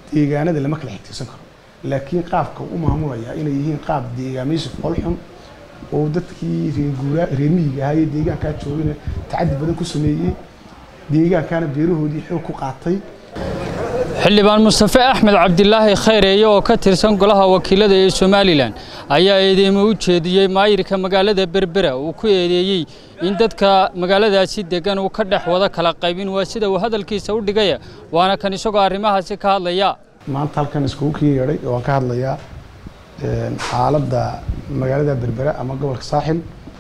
deegaanada lama kala xigtirsan karo laakiin qaabka u maamulaya inay yihiin qaab deegaamaysi foolxun oo dadkii reerguuraa reer miyiga ahaa iyo deegaankaa joogana tacadi badan ku sameeyey deegaankaana beerahoodii xoog ku qaatay xildhibaan mustafe axmed cabdilaahi khayreeye oo ka tirsan golaha wakiilada ee somalilan ayaa eedeymo u jeediyey maayirka magaalada berbera uu ku eedeeyey in dadka magaaladaasi degan uu ka dhex wada kala qaybin waa sida uu hadalkiisa u dhigaya waana kan isagoo arrimahaasi ka hadlaya maanta halkan iskugu kii yeedhay oo aan ka hadlayaa xaaladda magaalada berbera ama gobolka saaxil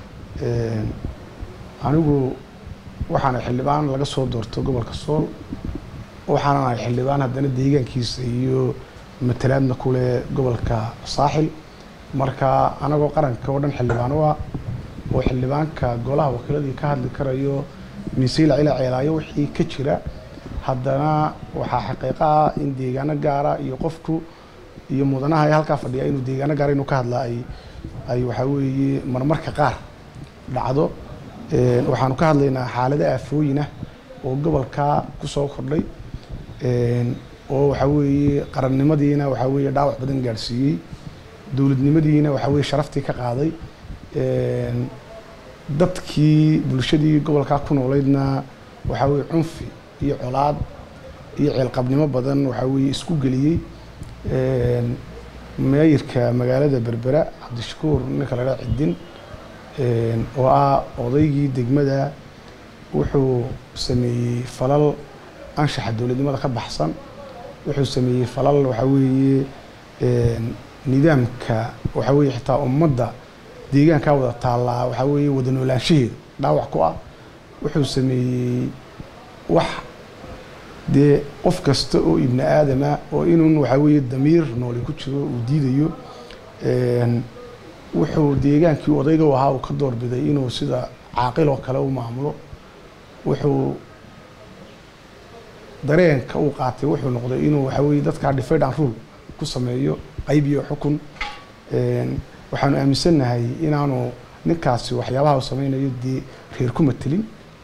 anigu waxaana xildhibaan laga soo doorto gobolka sool waxaana ahay xildhibaan haddana deegaankiisa iyo matalaadna kule gobolka saaxil marka anagoo qaranka oo dhan xildhibaan u ah oo xildhibaanka golaha wakiiladii ka hadli karayo miiseyla cila ceelaayo wixii ka jira haddana waxaa xaqiiqo ah in deegaano gaara iyo qofku iyo mudanaha ee halkaa fadhiya inuu deegaano gaara inuu ka hadlaa ay ay waxaa weeye marmarka qaar dhacdo waxaanu ka hadlaynaa xaalado aafooyinah oo gobolkaa kusoo kordhay oo waxaa weeye qarannimadiina waxaa weeye dhaawac badan gaadhsiiyey dowladnimadiina waxaa weeye sharaftii ka qaaday dadkii bulshadii gobolkaa ku nooleydna waxaa weeye cunfi iyo colaad iyo ceelqabnimo badan waxaa weeye isku geliyey meeyirka magaalada berbera cabdishakuur ninka la dhaa cidin oo ah odaygii degmada wuxuu sameeyey falal anshaxa dowladnimada ka baxsan wuxuu sameeyey falal waxaa weeye nidaamka waxaa weeye xitaa ummadda deegaankaa wada taallaa waxaa weeye wada noolaanshaheeda dhaawac ku ah wuxuu sameeyey wax dee qof kasta oo ibni aadama oo inun waxaa weeye damiir nooli ku jiro uu diidayo wuxuu deegaankii odayga u ahaa uu ka doorbiday inuu sida caaqil oo kale u maamulo wuxuu dareenka uu qaatay wuxuu noqday inuu waxaa weeye dadkaa divide and rule ku sameeyo qayb iyo xukun waxaanu aaminsannahay inaanu ninkaasi waxyaabaha uu sameynayo dee reer ku matelin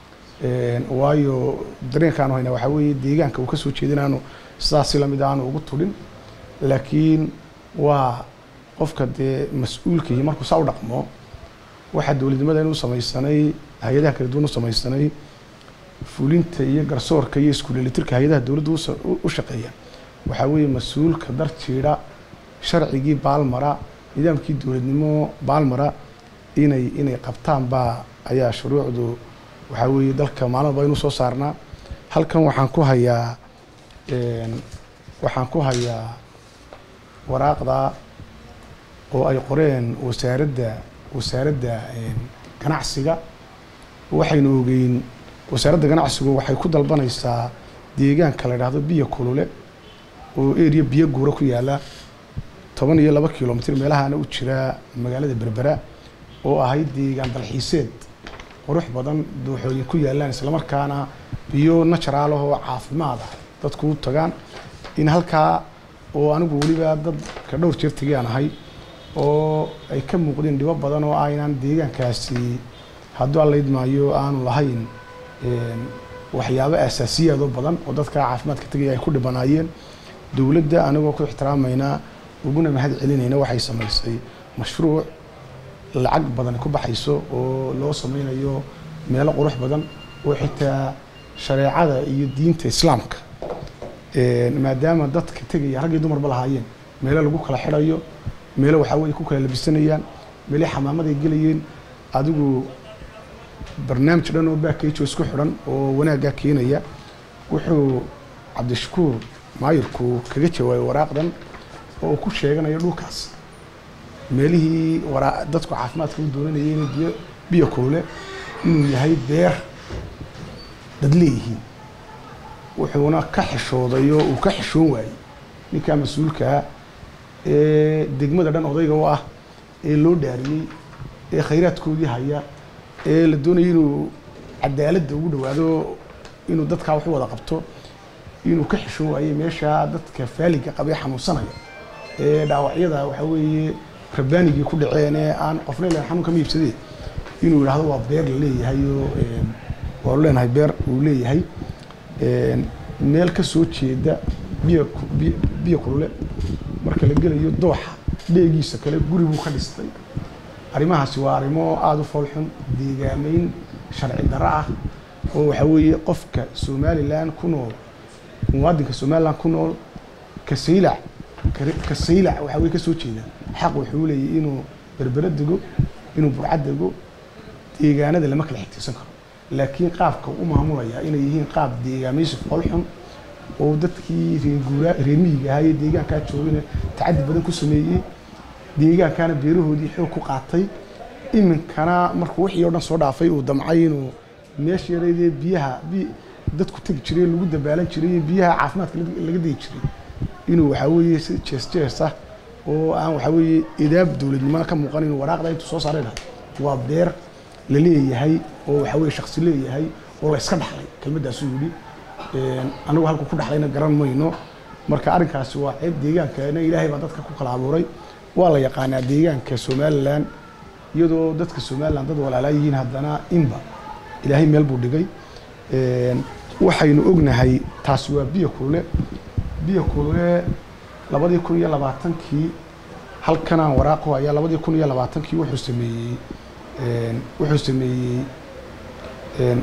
waayo dareenkaanu hayna waxaa weeye deegaanka uu ka soo jeeda inaanu sidaasi lamid aanu ugu tudhin laakiin waa qofka dee mas-uulkii markuu saa u dhaqmo waxaa dowladnimada inuu samaysanay hay-adaha kala duwan u samaysanay fulinta iyo garsoorka iyo iskuulelitirka hay-adaha dowladda u shaqeeya waxaa weeye mas-uulka dar jiidha sharcigii baalmara nidaamkii dowladnimo baalmara inay inay qabtaan baa ayaa shuruucdu waxaa weeye dalka maalin walba inuu soo saarnaa halkan waxaan ku hayaa waxaan ku hayaa waraaqda oo ay qoreen wasaaradda wasaaradda ganacsiga waxaynu ogeyn wasaaradda ganacsigu waxay ku dalbanaysaa deegaanka la idhaahdo biyo kulule oo area biyo guura ku yaala toban iyo laba kilomitr meelahaana u jira magaalada berbera oo ahayd deegaan dalxiiseed qurux badan dooxooyin ku yaalaan islamarkaana biyo natural ah oo caafimaad ah dadku u tagaan in halkaa oo anigu weliba dadka dhowr jeer tegayaan ahay oo ay ka muuqdeen dhibo badan oo ah inaan deegaankaasi hadduu allayd maayo aanu lahayn waxyaabo asaasiyaadoo badan oo dadka caafimaadka tegaya ay ku dhibanaayeen dowladda anigoo ku ixtiraamayna uguna mahad celinayna waxay samaysay mashruuc lacag badan ku baxayso oo loo sameynayo meelo qurux badan oo xitaa shareecada iyo diinta islaamka maadaama dadka tegaya rag iyo dumarba lahaayeen meelo lagu kala xidhayo meelo waxaa weye ku kala labisanayaan meelay xamaamaday gelayeen adigu barnaamij dhan oo baakayjo isku xidhan oo wanaaggaa keenaya wuxuu cabdishakuur maayirku kaga jawaabay waraaqdan oo uu ku sheeganayo dhulkaas meelihii waraa dadku caafimaadka u doonanayay inay biyo biyo kulule inuu yahay beer dad leeyihiin wuxuuna ka xishooday oo uu ka xishoon waayey ninkaa mas-uulkaa ee degmada dhan odayga u ah ee loo dhaariyey ee khayraadkoodii haya ee la doonayay inuu cadaaladda ugu dhawaado inuu dadkaa wax u wada qabto inuu ka xishoon waayey meeshaa dadka faaliga qabee xanuunsanaya ee dhaawacyada waxaa weeye rabbaanigii ku dhaceen ee aan qofna ilan xanuun kama iibsadee inuu yidhaahdo waa beer la leeyahay oo waanu leenahay beer uu leeyahay meel ka soo jeeda biyo ku- biyo- biyo kulule marka la gelayo dooxa dheegiisa kale guri buu ka dhistay arrimahaasi waa arrimo aada u foolxun deegaameyn sharci darro ah oo waxa weeye qofka somalilan ku nool muwaadinka somalilan ku nool kasaylac kare- kasaylac waxa weye ka soo jeeda xaq wuxuu leeyahy inuu berbera dego inuu burcad dego deegaanada lama kala xigtiisan karo laakiin qaabka u maamulaya inay yihiin qaab deegaamaysi foolxun oo dadkii reer guuraa reer miyiga ahaa iyo deegaankaa joogana tacadi badan ku sameeyey deegaankaana beerahoodii xoog ku qaatay iminkana markuu wixii oo dhan soo dhaafay uu damcay inuu meesha yareydee biyaha bi dadku tegi jiray lagu dabaalan jiray iyo biyaha caafimaadka laga- laga degi jiray inuu waxaa weeye si jees jees ah oo aan waxaa weeye idaab dowladnimona ka muuqan inuu waraaqda intuu soo saaray dhahay waa beer la leeyahay oo waxaa weeye shaksi leeyahay oo la iska dhaxlay kelmaddaasuu yidhi Een, anigu halku ku dhaxlayna garan mayno marka arrinkaasi waa ceeb deegaankana ilaahay baa dadka ku kala abuuray waa la yaqaanaa deegaanka somalilan iyadoo dadka somalilan dad walaalaa yihiin haddana inba ilaahay meel buu dhigay Een, waxaynu ognahay taasi waa biyo kulule biyo kulule labadii kun iyo labaatankii halkanaan waraaqu ayaa labadii kun iyo labaatankii wuxuu sameeyey een, wuxuu sameeyey een,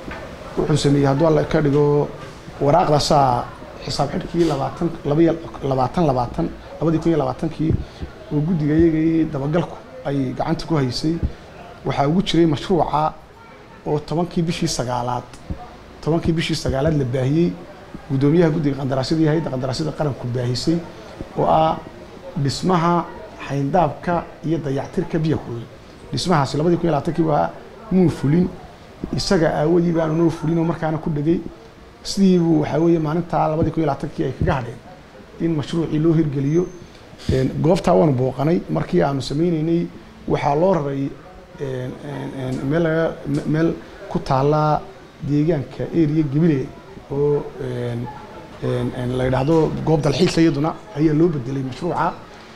wuxuu sameeyey hadduu alla ka dhigo waraaqdaasaa xisaab xidhkii labaatan labaiyo labaatan labaatan labadii kun iyo labaatankii oo guddiga iyagii dabagalku ay gacanta ku haysay waxaa ugu jiray mashruuca oo tobankii bishii sagaalaad tobankii bishii sagaalaad la baahiyey guddoomiyaha guddiga qandaraasyada iyo hayadda qandaraasyada qaranku baahisay oo ah dhismaha xayndaabka iyo dayactirka biyo kulul dhismahaasi labadii kun iyo labaatankii waa muu fulin isaga aawadii baanu noo fulin oo markaana ku dhegay sidii buu waxaa weeye maalintaa labadii kun iyo labaatankii ay kaga hadheen in mashruucii loo hirgeliyo Een, goobtaa waanu booqanay markii aanu sameyneynay waxaa loo raray een, een, een, meel laga me- meel ku taala deegaanka area gebile oo een, een, een, la yidhaahdo goob dalxiisa iyaduna ayaa loo bedelay mashruuca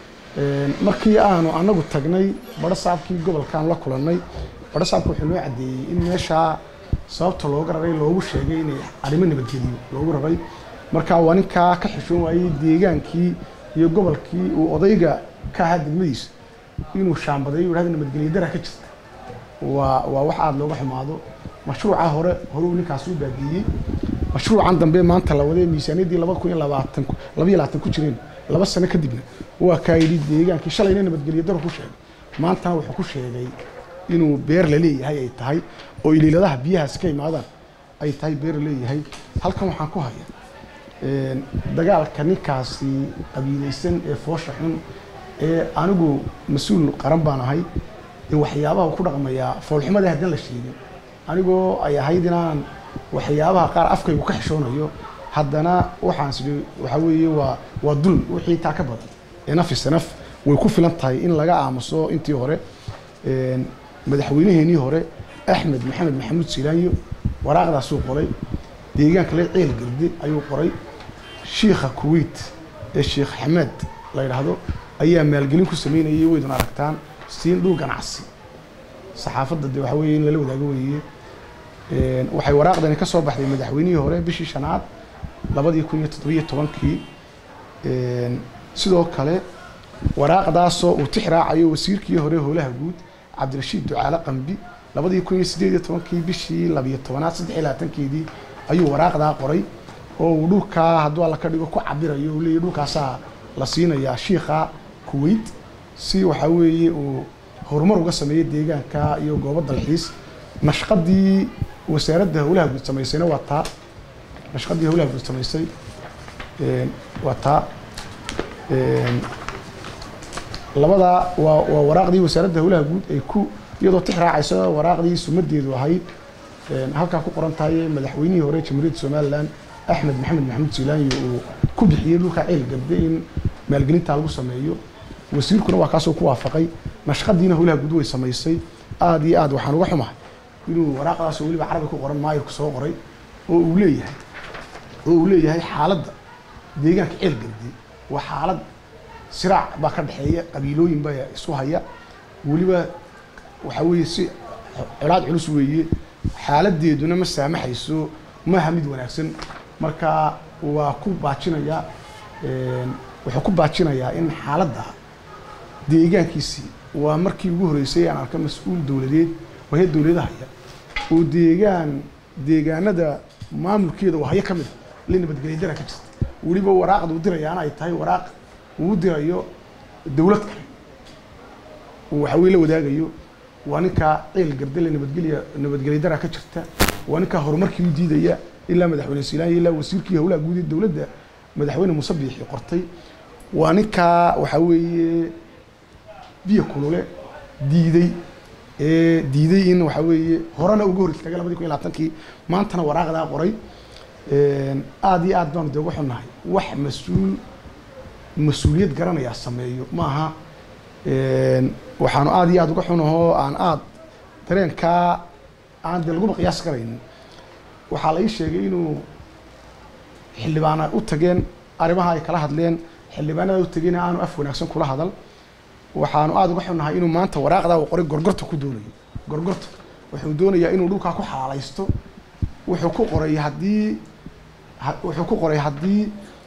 Een, markii aanu anagu tagnay badho saabkii gobolkaan la kulannay badho saabka wuxuu noo caddeeyey in meeshaa sababta looga raray loogu sheegay inay arrimo nabadgeliyo loogu raray marka waa ninkaa ka xishoon waayey deegaankii iyo gobolkii uu odayga ka ahaa degmadiisa inuu shaambadeeyo yidhahdo nabadgelyo dara ka jirta waa waa wax aada looga xumaado mashruuca hore hore uu ninkaasi u baageeyey mashruucan dambe maanta la waday miisaaniyaddii laba kun iyo labaatan laba iyo labaatan ku jireen laba sano kadibna waa kaa yidhi deegaankii shalayna nabadgelyo daro ku sheegay maantana wuxuu ku sheegay inuu beer la leeyahay ay tahay oo iliiladaha biyahaasi ka imaadaan ay tahay beer la leeyahay halkan waxaan ku haya een, dagaalka ninkaasi qabiilaysan ee foosha xun ee anigu mas-uul qaran baan ahay ee waxyaabaha uu ku dhaqmayaa foolxumada haddaan la sheegin anigoo ay ahayd inaan waxyaabaha qaar afkaygu ka xishoonayo haddana waxaan sidhi waxaa weeye waa waa dulm wixii taa ka badan enaf is enaf way ku filan tahay in laga aamuso intii hore Een, madaxweynaheenii hore axmed maxamed maxamuud silaanyo waraaqdaasuu qoray deegaanka le ceel garde ayuu qoray shiikha kuwait ee sheekh xamed la yidhaahdo ayaa maalgelin ku sameynayay waydun aragtaan siin dhul ganacsi saxaafadda de waxa weeye in lala wadaago weeye Een, waxay waraaqdani ka soo baxday madaxweynihii hore bishii shanaad labadii kun iyo toddobiyo tobankii Een, sidoo kale waraaqdaasoo uu tix raacayo wasiirkii hore howlaha guud cabdirashiid ducaale qambi labadii kun iyo sideed iyo tobankii bishii labiyo tobanaad saddex iyo labaatankeedii ayuu waraaqdaa qoray oo uu dhulkaa hadduu alla ka dhigo ku cabirayo uu leeyahy dhulkaasaa la siinayaa shiikha kuwait si waxaa weeye uu horumar uga sameeyo deegaanka iyo goobo dalxiis nashqadii wasaaradda howlaha guud samaysayna waa taa nashqadii howlaha guud samaysay een, waa taa Een, labadaa waa waa waraaqdii wasaaradda howlaha guud ay ku iyadoo tix raacaysa waraaqdii sumadeedu ahayd Een, halkaa ku qoran tahay madaxweynihii hore jamhuuriyadda somalilan axmed maxamed maxamuud siilaanyo uu ku bixiyey dhulka ceel garde in maalgelintaa lagu sameeyo wasiirkuna waa kaasoo ku waafaqay nashqadiina howlaha guud way samaysay aada iyo aad waxaan uga xumahay inuu waraaqdaasoo weliba carabi ku qoran maayirku soo qoray oo uu leeyahay oo uu leeyahay xaaladda deegaanka ceel garde waa xaalad siraac baa ka dhexeeya qabiilooyin baa isu haya weliba waxaa weeye si colaad culus weeye xaaladeeduna ma saamaxayso maaha mid wanaagsan marka waa ku baajinayaa wuxuu ku baajinayaa in xaaladda deegaankiisii waa markii ugu horreysay aan arka mas-uul dowladeed oo hay dowladahaya oo deegaan deegaanada maamulkeeda oo hayo ka mid a la nabadgelya dara ka jirta weliba waraaqda uu dirayaana ay tahay waraaq uu dirayo dowlad kale oo waxa weye la wadaagayo waa ninkaa ceel gardale nabadgelya nabadgelya dara ka jirta waa ninkaa horumarkii u diidaya ilaa madaxweyne siilaanya ilaa wasiirkii howlaha guud ee dowladda madaxweyne muuse biixi qortay waa ninkaa waxaa weeye biyo kulule diiday ee diiday in waxaa weeye horena uga hor istaagay labadii kun iyo labaatankii maantana waraaqdaa qoray aada iyo aad baanu dee uga xunnahay wax mas-uul mas-uuliyad garanayaa sameeyo ma aha waxaanu aada iyo aada uga xunahoo aan aada dareenkaa aan dee laguma qiyaas karaynin waxaa la ii sheegay inuu xildhibaana u tageen arrimaha ay kala hadleen xildhibaanada u tageen aanu af wanaagsan kula hadal waxaanu aada uga xunnahay inuu maanta waraaqdaa uu qoray gorgorta ku doonayo gorgorta wuxuu doonayaa inuu dhulkaa ku xalaalaysto wuxuu ku qoray haddii wuxuu ku qoray haddii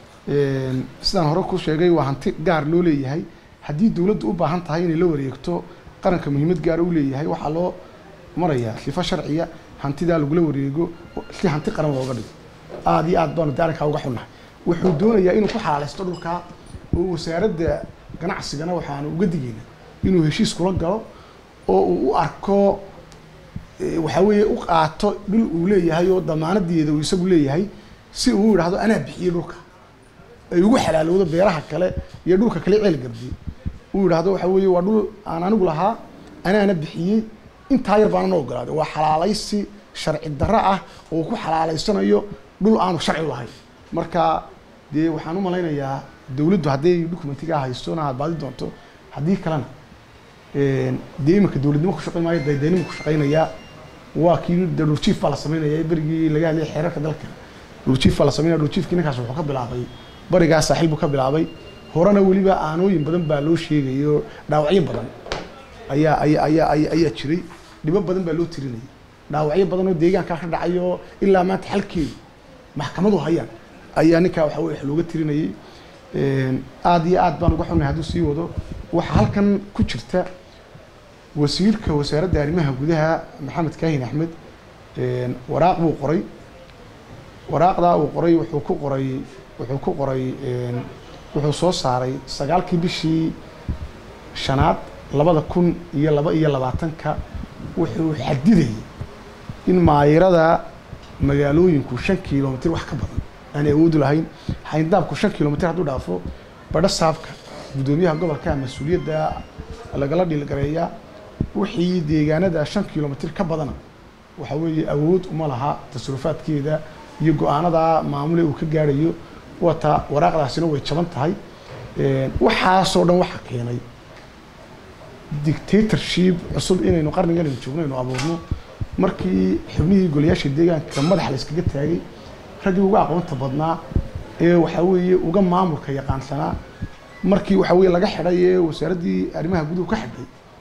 sidaan hore ku sheegay waa hanti gaar loo leeyahay haddii dowladdu u baahan tahay inay la wareegto qaranka muhiimad gaara u leeyahay waxaa loo marayaa sifo sharciya hantidaa lagula wareego si hanti qaran looga dhigo aada iyo aad baanu daarinkaa uga xunnahay wuxuu doonayaa inuu ku xalaalaysto dhulkaa oo wasaaradda ganacsigana waxaanu uga digayna inuu heshiis kula galo oo uu u arko waxaa weeye u qaato dhul uu leeyahay oo damaanadeeda uu isagu leeyahay si uu yidhaahdo anaa bixiyey dhulka ay ugu xalaalowdo beeraha kale iyo dhulka kale ceel gardi uu yidhaahdo waxaa weeye waa dhul aan anigu lahaa anaana bixiyey intaa yar baana na ogolaaday waa xalaalaysi sharci darro ah oo ku xalaalaysanayo dhul aanu sharci lahayn marka dee waxaan u malaynayaa dowladdu hadday documentigaa haystona aad baadi doonto haddii kalena dee iminka dowladnimo ku shaqayn maayo daydaynimo ku shaqaynayaa waa kii de dhuljiif baa la sameynaya berigii laga hadlayay xeerarka dalka dhuljiif baa la sameynaya dhuljiifkii ninkaas wuxuu ka bilaabay barigaa saaxiil buu ka bilaabay horena weliba aanooyin badan baa loo sheegayo dhaawacyo badan ayaa ayaa ayaa ayaa ayaa jiray dhibo badan baa loo tirinayay dhaawacyo badan oo deegaankaa ka dhacayo ilaa maanta xalkeedu maxkamadu hayaan ayaa ninkaa waxa weye wax looga tirinayay aada iyo aad baan uga xunnay hadduu sii wado waxaa halkan ku jirta wasiirka wasaaradda arrimaha gudaha maxamed kaahin axmed waraaq buu qoray waraaqdaa uu qoray wuxuu ku qoray wuxuu ku qoray wuxuu soo saaray sagaalkii bishii shanaad labada kun iyo laba iyo labaatanka wuxuu xadidayay in maayirada magaalooyinku shan kilomitr wax ka badan aanay awoodu lahayn xayndaabku shan kilomitr hadduu dhaafo badho saabka guddoomiyaha gobolka mas-uuliyadda lagala dhilgareeyaa wixii deegaanada shan kilomitr ka badana waxa weeye awood uma laha tasrufaadkeeda iyo go-aanada maamule uu ka gaadhayo wata waraaqdaasina way jaban tahay waxaasoo dhan waxa keenay dictatorship cusub inaynu qarnigan aynu joogno aynu abuurno markii xubnihii golayaasha deegaanka madaxa la iskaga taagay raggii uga aqoonta badnaa ee waxaa weeye uga maamulka yaqaansanaa markii waxaa weye laga xidhay ee wasaaraddii arrimaha guduhu ka xidhay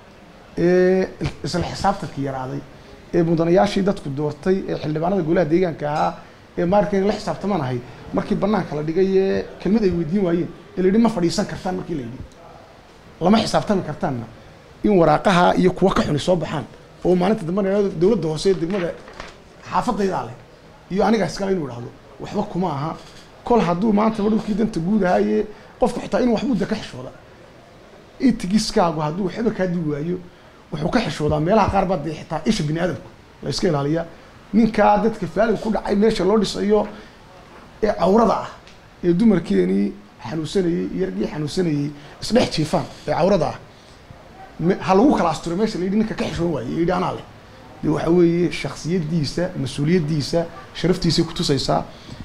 ee isla xisaabtankii yaraaday ee mudanayaashii dadku doortay ee xildhibaanada golaha deegaanka ahaa ee maarka in la xisaabtamaan ahay markii banaanka la dhigay ee kelmad ay weydiin waayeen ee la yidhi ma fadhiisan kartaan markii la yidhi lama xisaabtami kartaanna in waraaqaha iyo kuwa ka xuni soo baxaan oo maalinta dambena dowladda hoose ee degmada xaafadaydaa leh iyo anigaa iskale inuu idhahdo waxba kuma aha kol hadduu maantaba dhulkii danta guud ahaaye qofku xitaa inuu wax mudda ka xishooda itigiskaagu hadduu waxba kaa dii waayo wuxuu ka xishoodaa meelaha qaar baa dee xitaa isha bini aadamku la iska ilaaliyaa ninkaa dadka faalig ku dhacay meesha loo dhisayo ee cawrada ah ee dumarkeenii xanuunsanayey iyo raggii xanuunsanayey isdhex jiifaan ee cawrada ah ha lagu kala asturo meesha la yidhi ninka ka xishoon waaye yidhi anaa leh de waxa weeye shaksiyaddiisa mas-uuliyaddiisa sharaftiisay kutusaysaa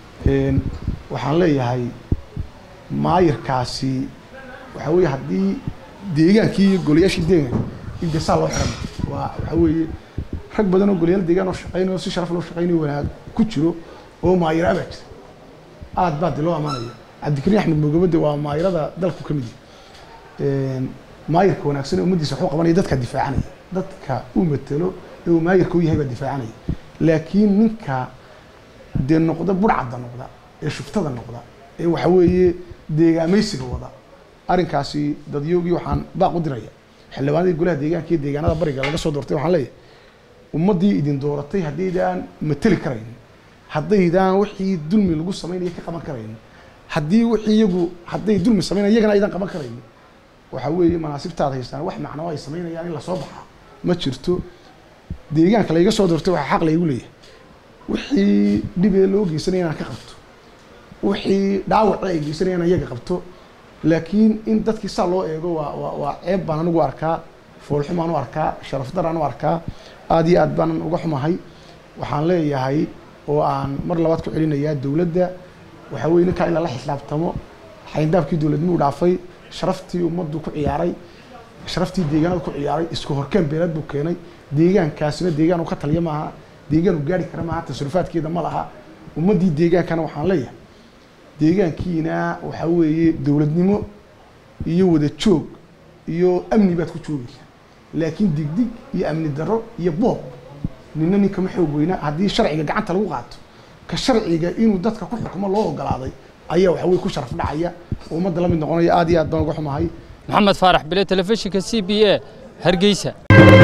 waxaan leeyahay maayirkaasi waxaa weeye haddii deegaankii iyo golayaashii deegaanka indesaa loo xiran waa waxaa weeye rag badan oo golayaal deegaan oo shaqaynayo si sharaf loo shaqaynayo wanaag ku jiro oo maayira abaa jira aad baa de loo amaanaya cabdikariin axmed moogabade waa maayirada dalku ka mid yahay maayirka wanaagsan ee ummaddiisa waxuu qabanaya dadka difaacanaya dadka uu matelo ee uu maayirka u yahay baa difaacanaya laakiin ninka dee noqda budhcadda noqda ee shuftada noqda ee waxa weeye deegaamaysiga wada arrinkaasi dadyoogii waxaan baaq u diraya xildhibaanadii golaha deegaanka iyo deegaanada bariga laga soo doortay waxaan leeyahay ummaddii idin dooratay haddaydaan mateli karayn haddaydaan wixii dulmi lagu sameynaya ka qaban karayn haddii wixii iyagu hadday dulmi sameynaya iyagana aydan qaban karayn waxa weeye manaasibtaada haystaan wax macnoo ay sameynayaan in lasoo baxa ma jirto deegaanka layga soo doortay waxaa xaq laygu leeyahay wixii dhibee loo geysanaya inaan ka qabto wixii dhaawaci ay geysanayaan iyaga qabto laakiin in dadkii saa loo eego waa waa waa ceeb baan anigu arkaa foolxumaan u arkaa sharaf daraan u arkaa aada iyo aad baanan uga xumahay waxaan leeyahay oo aan mar labaad ku celinayaa dowladda waxa weye ninkaa in lala xisaabtamo xayndaabkii dowladnimuu dhaafay sharaftii ummaddu ku ciyaaray sharaftii deegaanada ku ciyaaray isku horkeen beelad buu keenay deegaankaasina deegaan uu ka taliya maaha deegaan uu gaari kara maaha tasrufaadkeeda ma laha ummaddii deegaankana waxaan leeyahay deegaankiina waxaa weeye dowladnimo iyo wada joog iyo amni baad ku joogaysaa laakiin digdig iyo amni darro iyo boob nina nin kama xoog weyna haddii sharciga gacanta lagu qaato ka sharciga inuu dadka ku xukumo loo ogolaaday ayaa waxa weye ku sharaf dhacaya oo ummadda la mid noqonaya aad iyo aad baan uga xumahay maxamed faarax bile telefishinka c b a hargeysa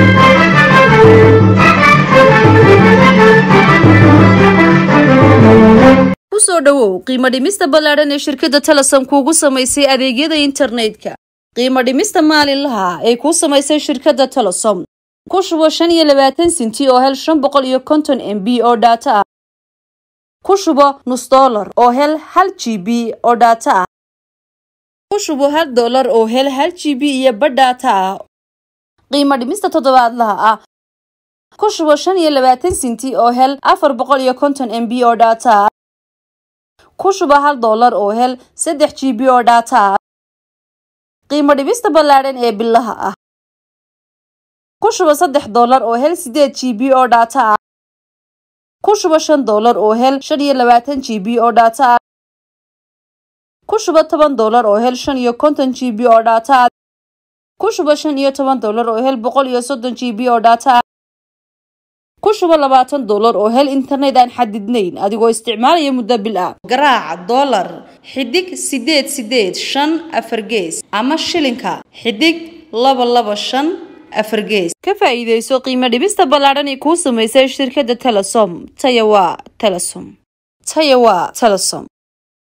kusoo dhowow qiimo dhimista ballaadhan ee shirkadda telesom kuugu samaysay adeegyada internetka qiimo dhimista maalinlaha ee kuu samaysay shirkadda telesom ku shubo shan iyo labaatan sinti oo hel shan boqol iyo konton m b oo dhaato ah ku shubo nus dollar oo hel hal g b oo dhaato ah ku shubo hal dollar oo hel hal g b iyo badh dhaato ah qiimo dhimista toddobaadlaha ah ku shubo shan iyo labaatan sinti oo hel afar boqol iyo konton m b oo dhaato ah ku shuba hal dollar oo hel saddex g b oo dhaata ah qiimo dhibista ballaadhan ee bilaha ah ku shuba saddex dollar oo hel sideed g b oo dhaata ah ku shuba shan dollar oo hel shan iyo labaatan g b oo dhaata ah ku shuba toban dollar oo hel shan iyo konton g b oo dhaata ah ku shuba shan iyo toban dollar oo hel boqol iyo soddon g b oo dhaata ah ku shubo labaatan dollar oo hel internet aan xadidnayn adigoo isticmaalaya muddo bil ah garaaca dollar xidig sideed sideed shan afar gees ama shilinka xidig laba laba shan afar gees ka faa'iidayso qiimo dhibista ballaadhan ee kuu samaysay shirkadda telesom taya waa telesom taya waa telesom